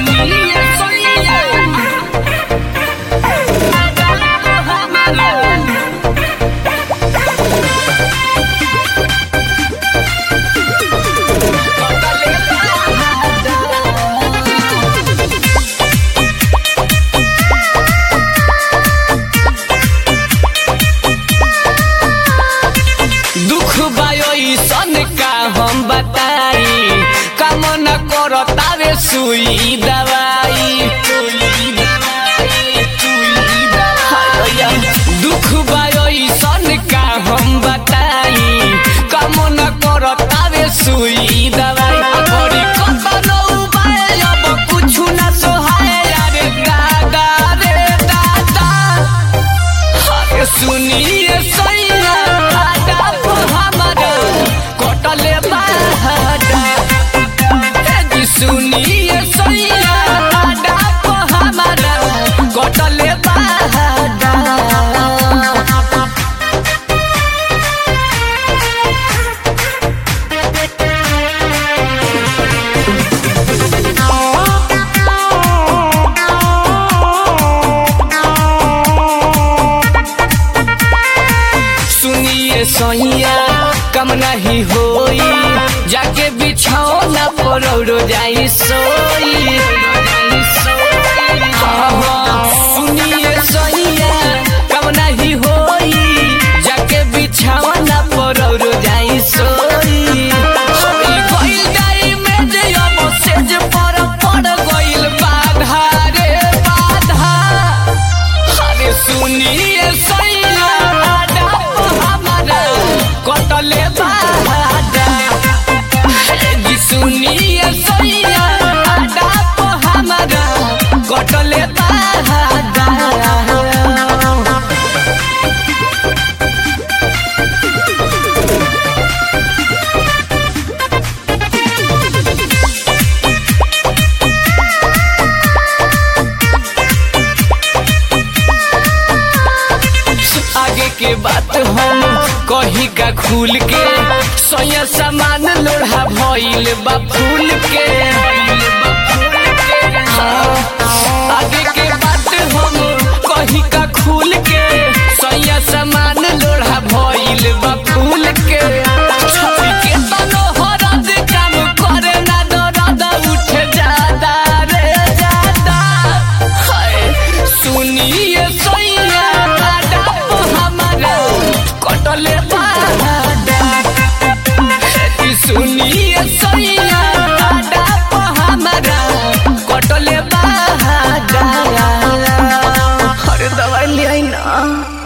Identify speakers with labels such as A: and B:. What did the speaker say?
A: सुनिए सोनिया हमारा दुख बायो सन का हम बताई काम न करो तारे सुई दवाई दुख बायो सन का हम बताई काम न करो तारे सुई दवाई बड़ी कतन उपाय अब कुछु न सोहाय रे दादा रे दादा अरे सुनिए सैया आडा को हमारा कटले बाहडा ए जी सुनिए सैया आडा को हमारा कटले बाहडा सुनिए सैया कम नहीं होई जाके बिछौना पर औरो जाई सोई हाँ, हाँ, सुनिए सैया कम नहीं होई जाके बिछौना पर औरो जाई सोई होई गइल जाई में जे अब सेज पर पड़ गइल बाधा रे बाधा अरे सुनिए सैया आडा को हमारा कटले बाडा जी सुनिए सैया आडा को हमारा कटले बाडा आगे के बात हम कही का खुल के सोया सामान लोढ़ा भइल बा फूल के हाँ, आगे के बात हम कही का खुल के सोया सामान लोढ़ा भइल बा फूल के छवि के तनो हरद काम करे ना दरद उठे जादा रे जादा हाय सुनिए सैया आडा को हमारा कटले बाडा जी सुनिए सैया आडा को हमारा कटले बाडा अरे दवाई ले आई ना